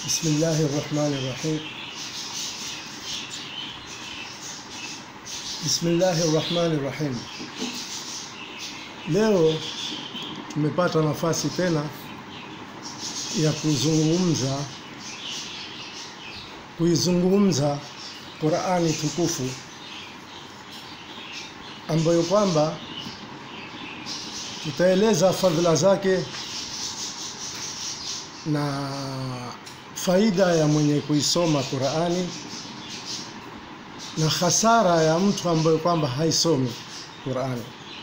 Bismillahi rahmani rahim. Bismillahi rahmani rahim. Leo tumepata nafasi tena ya kuzungumza kuizungumza Qur'ani tukufu ambayo kwamba tutaeleza fadhila zake na faida ya mwenye kuisoma Qur'ani na hasara ya mtu ambaye kwamba haisomi Qur'ani.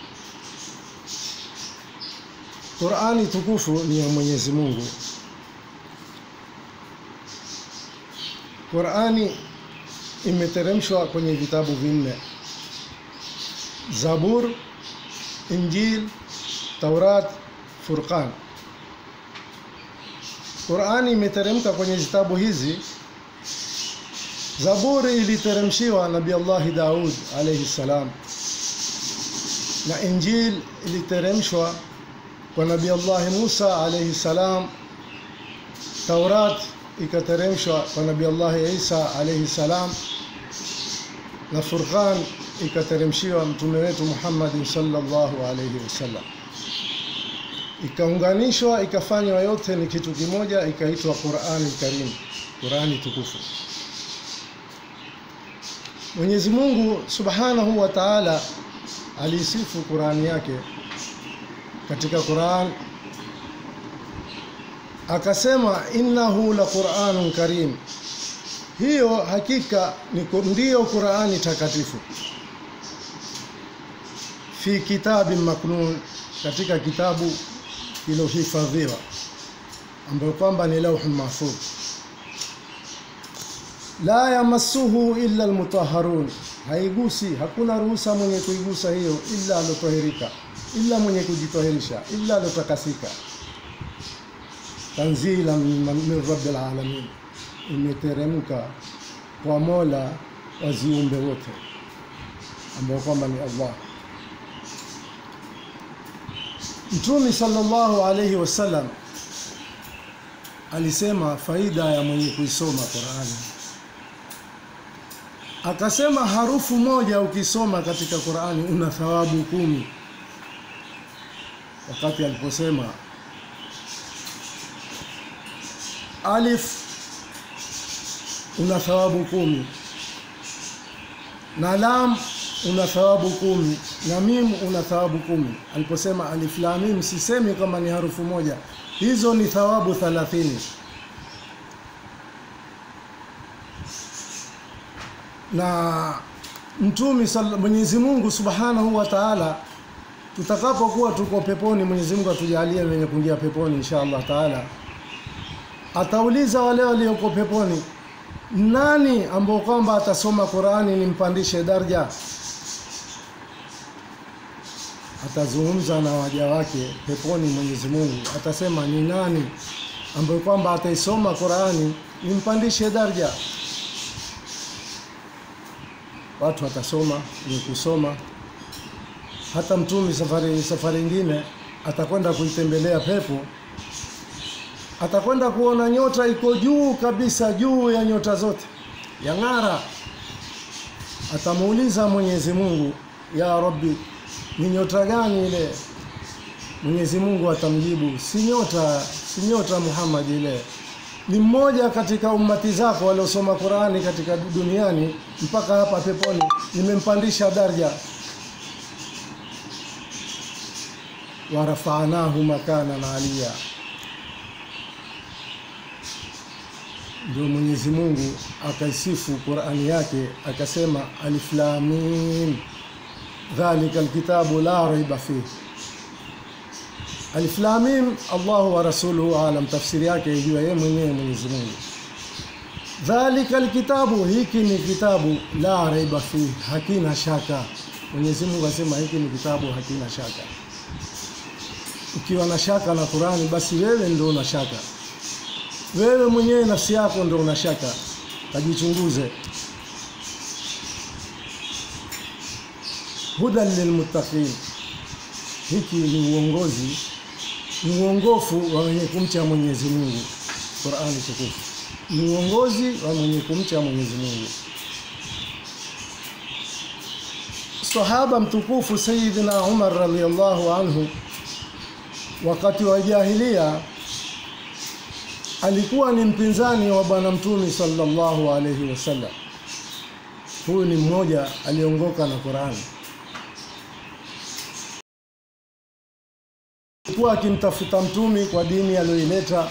Qur'ani tukufu ni ya Mwenyezi Mungu. Qur'ani imeteremshwa kwenye vitabu vinne: Zabur, Injil, Taurat, Furqan. Qur'ani imeteremka kwenye vitabu hizi. Zaburi iliteremshiwa Nabii Allah Daud alayhi salam, na Injil iliteremshwa kwa Nabii Allah Musa alayhi salam. Taurat ikateremshwa kwa Nabii Allah Isa alayhi salam, na Furqan ikateremshiwa mtume wetu Muhammad sallallahu alayhi wasallam ikaunganishwa ikafanywa yote ni kitu kimoja, ikaitwa Qur'ani Karim, Qur'ani tukufu. Mwenyezi Mungu Subhanahu wa Ta'ala aliisifu Qur'ani yake katika Qur'an akasema, innahu la Qur'anun karim, hiyo hakika ndiyo Qur'ani takatifu, fi kitabin maknun, katika kitabu kilohifadhiwa ambayo kwamba ni lauhul mahfudh, la yamassuhu illa almutahharun, haigusi, hakuna ruhusa mwenye kuigusa hiyo illa alotahirika, illa mwenye kujitahirisha, illa alotakasika. Tanzila min rabbil alamin, imeteremka kwa Mola wa ziumbe wote ambao kwamba ni Allah. Mtume sallallahu alayhi wasallam alisema faida ya mwenye kuisoma Qur'ani, akasema harufu moja ukisoma katika Qur'ani una thawabu kumi. Wakati aliposema alif una thawabu kumi na lam una thawabu kumi na mim una thawabu kumi. Aliposema alif lam mim, sisemi kama ni harufu moja, hizo ni thawabu thalathini. Na mtumi Mwenyezi Mungu Subhanahu wa Ta'ala, tutakapokuwa tuko peponi, Mwenyezi Mungu atujalie wenye kuingia peponi insha Allah Taala, atauliza wale walioko peponi, nani ambao kwamba atasoma Qur'ani nimpandishe daraja atazungumza na waja wake peponi. Mwenyezi Mungu atasema ni nani ambaye kwamba ataisoma Qur'ani nimpandishe daraja. Watu watasoma ni kusoma. Hata mtumi safari safari nyingine atakwenda kuitembelea pepo, atakwenda kuona nyota iko juu kabisa, juu ya nyota zote ya ng'ara. Atamuuliza Mwenyezi Mungu, ya Rabbi ni nyota gani ile? Mwenyezi Mungu atamjibu si nyota, si nyota Muhammad, ile ni mmoja katika ummati zako waliosoma Qur'ani katika duniani mpaka hapa peponi, nimempandisha daraja. warafanahu makanan aliya. Ndio Mwenyezi Mungu akaisifu Qur'ani yake akasema, alif lam mim dhalika alkitabu la raiba fihi. Alif lam mim, Allahu wa rasuluhu alam, tafsiri yake ijua yeye mwenyewe Mwenyezi Mungu. Dhalika alkitabu, hiki ni kitabu la raiba fihi, hakina shaka. Mwenyezi Mungu asema hiki ni kitabu hakina shaka. Ukiwa na shaka na Qur'ani, basi wewe ndio una shaka, wewe mwenyewe nafsi yako ndio una shaka. Kajichunguze. hudan lilmuttaqin, hiki ni uongozi, ni uongofu wa wenye kumcha Mwenyezi Mungu. Qur'ani tukufu ni uongozi wa mwenye kumcha Mwenyezi Mungu. Sahaba mtukufu Sayyidina Umar radhiyallahu anhu wakati wa jahilia alikuwa ni mpinzani wa bwana mtume sallallahu alayhi wasallam. Huyu ni mmoja aliongoka na Qur'ani. Alikuwa akimtafuta mtume kwa dini aliyoileta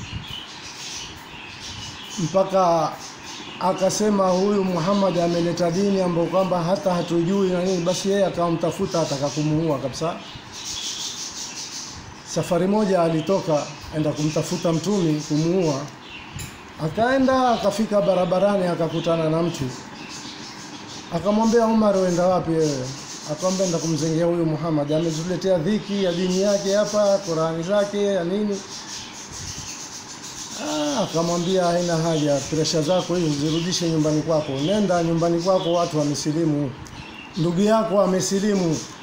mpaka akasema huyu Muhammad ameleta dini ambayo kwamba hata hatujui na nini, basi yeye akamtafuta ataka kumuua kabisa. Safari moja alitoka enda kumtafuta mtumi kumuua, akaenda akafika barabarani akakutana na mtu akamwambia, Umar, uenda wapi wewe? Akamwambia, enda kumzengea huyu Muhammad, ametuletea dhiki ya dini yake hapa, Qurani zake ya nini Ah, akamwambia haina haja, presha zako hizo zirudishe nyumbani kwako, nenda nyumbani kwako, watu wamesilimu, ndugu yako amesilimu,